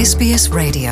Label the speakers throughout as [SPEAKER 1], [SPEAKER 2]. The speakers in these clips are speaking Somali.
[SPEAKER 1] SBS Radio.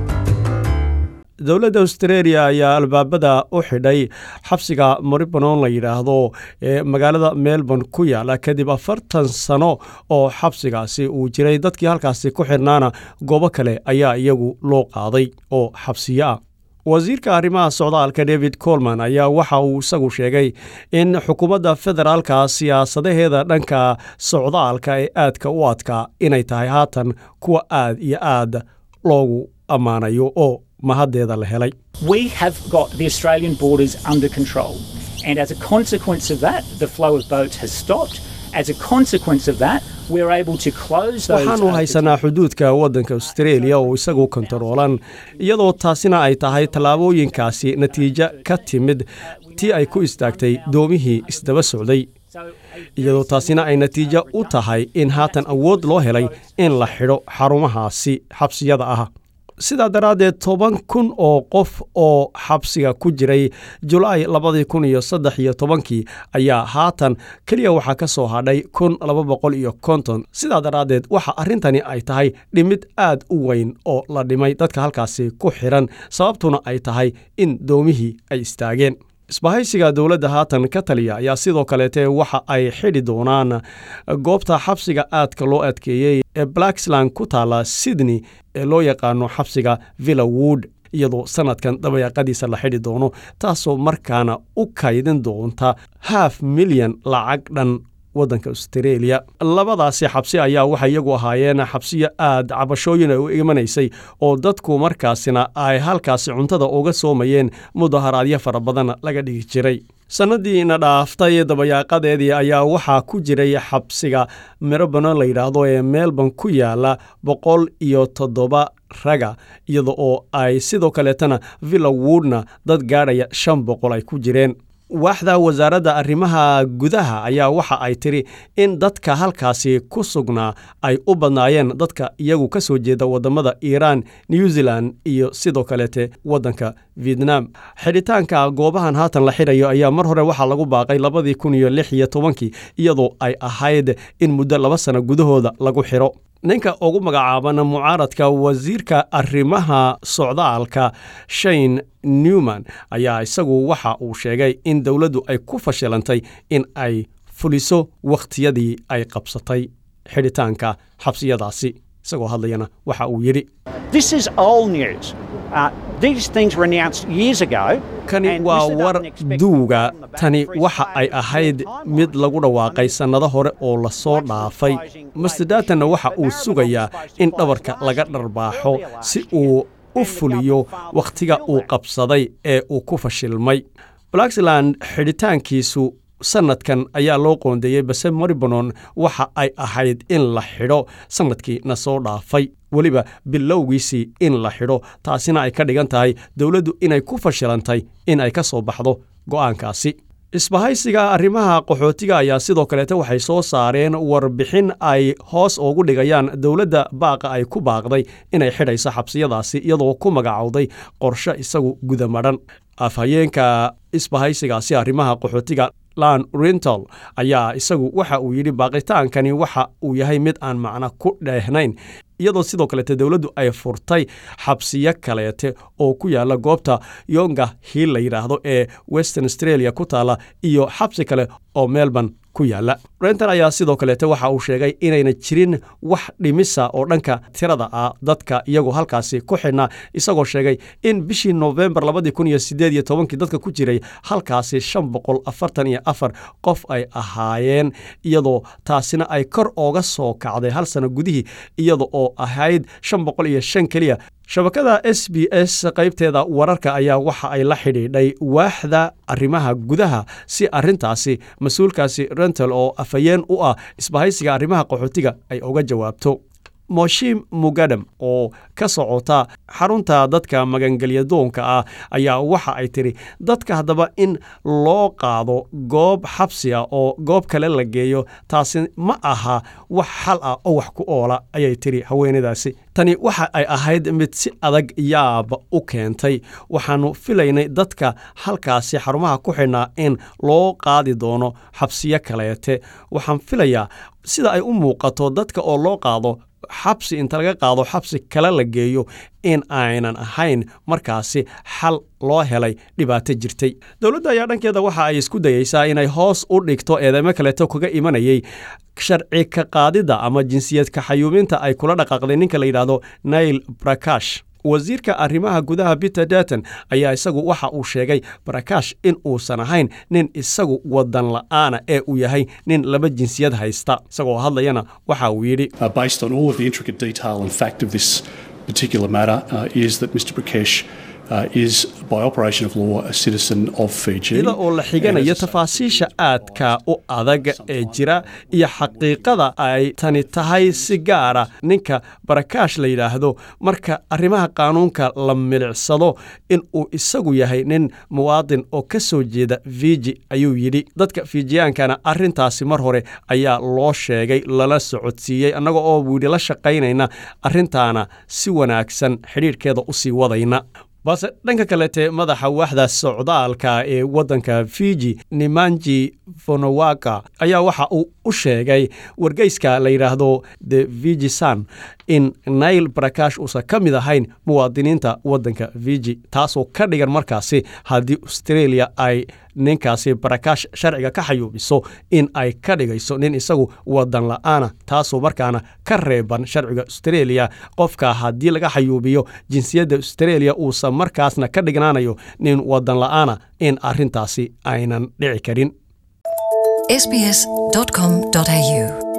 [SPEAKER 2] dowladda australia ayaa albaabada u xidhay xabsiga moribanon la yidhaahdo ee magaalada melbourne ku yaala kadib afartan sano oo xabsigaasi uu jiray dadkii halkaasi ku xidhnaana goobo kale ayaa iyagu loo qaaday oo xabsiyo ah wasiirka arrimaha socdaalka david colman ayaa waxa uu isagu sheegay in xukuumadda federaalka siyaasadaheeda dhanka socdaalka ee aadka u adkaa inay tahay haatan kuwa aad iyo aad loogu ammaanayo oo mahaddeeda la helay
[SPEAKER 3] We have got the Australian borders under control. And as a consequence of that, the flow of boats has stopped. As a consequence of that, we're able to close those.
[SPEAKER 2] waxaanu
[SPEAKER 3] uh,
[SPEAKER 2] haysanaa xuduudka waddanka australia oo isagu kontaroolan iyadoo taasina ay tahay tallaabooyinkaasi natiijo ka timid tii ay ku istaagtay doomihii isdaba socday iyadoo taasina ay natiijo u tahay in haatan awood loo helay in la xidho xarumahaasi xabsiyada ah sidaa daraaddeed toban kun oo qof oo xabsiga ku jiray julaay labadii kun iyo saddex iyo tobankii ayaa haatan keliya waxaa ka soo hadhay kun laba boqol iyo konton sidaa daraaddeed waxa arrintani ay tahay dhimid aad u weyn oo la dhimay dadka halkaasi ku xidhan sababtuna ay tahay in doomihii ay istaageen isbahaysiga dowladda haatan ka taliya ayaa sidoo kaleete waxa ay xidhi doonaan goobta xabsiga aadka loo adkeeyey ee blacksland ku taala sydney ee loo yaqaano xabsiga villa wood iyadoo sannadkan dabayaaqadiisa la xidhi doono taasoo markaana u kaydin doonta haaf milyan lacag dhan waddanka australia labadaasi xabsi ayaa waxay iyagu ahaayeen xabsiyo aad cabashooyin ay u imanaysay oo dadku markaasina ay halkaasi cuntada uga soomayeen mudaharaadyo fara badan laga dhigi jiray sannadiina dhaaftay dabayaaqadeedii ayaa waxaa ku jiray xabsiga mirobano la yidhaahdo ee melbourne ku yaala boqol iyo toddoba raga iyada oo ay sidoo kaleetana villa woodna dad gaadhaya shan boqol ay ku jireen waaxda wasaaradda arrimaha gudaha ayaa waxa ay tidhi in dadka halkaasi ku sugnaa ay u badnaayeen dadka iyagu ka soo jeeda waddamada iiraan new zealand iyo sidoo kaleete waddanka vietnam xidhitaanka goobahan haatan la xidhayo ayaa mar hore waxaa lagu baaqay labadii kun iyo lix iyo tobankii iyadoo ay ahayd in muddo laba sano gudahooda lagu xidho ninka ugu magacaaban mucaaradka wasiirka arrimaha socdaalka shane newman ayaa isagu waxa uu sheegay in dowladdu ay ku fashilantay in ay fuliso wakhtiyadii ay qabsatay xidhitaanka xabsiyadaasi isagoo hadlayana waxa uu yidhi
[SPEAKER 4] This is old news. Uh, these things were announced years ago.
[SPEAKER 2] kani
[SPEAKER 4] and
[SPEAKER 2] waa
[SPEAKER 4] Mr.
[SPEAKER 2] war
[SPEAKER 4] Dutton expected
[SPEAKER 2] duuga
[SPEAKER 4] from the back
[SPEAKER 2] tani
[SPEAKER 4] free
[SPEAKER 2] waxa ay
[SPEAKER 4] trade
[SPEAKER 2] ahayd
[SPEAKER 4] timeline.
[SPEAKER 2] mid lagu dhawaaqay sannado hore oo la soo dhaafay master datanna waxa uu sugayaa in dhabarka laga dharbaaxo si uu u fuliyo wakhtiga uu qabsaday ee uu ku fashilmay blackland xidhitaankiisu sannadkan ayaa loo qoondeeyey base moribanon waxa ay ahayd in la xidho sannadkii na soo dhaafay weliba bilowgiisii in la xidho taasina ay ka dhigan tahay dowladdu inay ku fashilantay in ay ka soo baxdo go'aankaasi isbahaysiga arrimaha qaxootiga ayaa sidoo kaleete waxay soo saareen warbixin ay hoos ugu dhigayaan dowladda baaqa ay ku baaqday inay xidhayso xabsiyadaasi iyadoo ku magacowday qorshe isagu gudamadhan afhayeenka isbahaysigaasi arrimaha qaxootiga lan rental ayaa isagu waxa uu yidhi baaqitaankani waxa uu yahay mid aan macno ku dheehnayn iyadoo sidoo kaleete dowladdu ay furtay xabsiyo kaleete oo ku yaala goobta yonga hill la yidhaahdo ee western australia ku taala iyo xabsi kale oo melbourne ku yaala renton ayaa sidoo kaleete waxa uu sheegay inayna jirin wax dhimisa oo dhanka tirada ah dadka iyagoo halkaasi ku xidhnaa isagoo sheegay in bishii noofembar labadii kun iyo sideed iyo tobankii dadka ku jiray halkaasi shan boqol afartan iyo afar qof ay ahaayeen iyadoo taasina ay kor ooga soo kacday hal sano gudihii iyada oo ahayd shan boqol iyo shan keliya shabakada s b s qaybteeda wararka ayaa waxa ay la xidhiidhay waaxda arrimaha gudaha si arrintaasi mas-uulkaasi rental oo afhayeen u ah isbahaysiga arrimaha qaxootiga ay uga jawaabto moshim mugadam oo ka socota xarunta dadka magangelyadoonka ah ayaa waxa ay tidhi dadka haddaba in loo qaado goob xabsi ah oo goob kale la geeyo taasi ma aha wax xal ah oo wax ku oola ayay tidhi haweenadaasi tani waxa ay ahayd mid si adag yaab u keentay waxaannu filaynay dadka halkaasi xarumaha ku xidhnaa in loo qaadi doono xabsiyo kaleete waxaan filayaa sida ay u muuqato dadka oo loo qaado xabsi inta laga qaado xabsi kale la geeyo in aynan ahayn markaasi xal loo helay dhibaato jirtay dowladda ayaa dhankeeda waxa ay isku dayeysaa inay hoos u dhigto eedeymo kaleeto kaga imanayay sharci ka qaadidda ama jinsiyad kaxayuuminta ay kula dhaqaaqday ninka la yidhaahdo nail brakash wasiirka arrimaha gudaha peter derton ayaa isagu waxa uu sheegay barakash in uusan ahayn nin isagu wadan la'aana ee uu yahay nin laba jinsiyad haysta isagoo hadlayana waxa uu yidhi
[SPEAKER 1] Uh, based on all of the intricate detail and fact of this particular matter, uh, is that Mr. Prakash uh, is, by operation of law, a citizen of Fiji.
[SPEAKER 2] iyada oo la xiganayo
[SPEAKER 1] And as I say,
[SPEAKER 2] tafaasiisha aadka u adag ee jira iyo xaqiiqada ay tani tahay si gaara ninka barakaash la yidhaahdo marka arrimaha qaanuunka la milicsado in uu isagu yahay nin muwaadin oo ka soo jeeda fiji ayuu yidhi dadka fiijiyaankana arrintaasi mar hore ayaa loo sheegay lala socodsiiyey annaga oo buu yidhi la shaqaynayna arrintaana si wanaagsan xidhiidhkeeda u sii wadayna balse dhanka kalete madaxa waaxda socdaalka ee waddanka fiji nimanji fonowaka ayaa waxa uu u sheegay wargeyska la yidhaahdo the fiji sun in nail barakash uusan ka mid ahayn muwaadiniinta waddanka fiji taasoo ka dhigan markaasi haddii australia ay ninkaasi barakash sharciga ka xayuubiso in ay ka dhigayso nin isagu wadan la'aana taasoo markaana ka reeban sharciga australia qofka haddii laga xayuubiyo jinsiyadda australia uusan markaasna ka dhignaanayo nin wadan la'aana in arrintaasi aynan dhici karin
[SPEAKER 5] sbs.com.au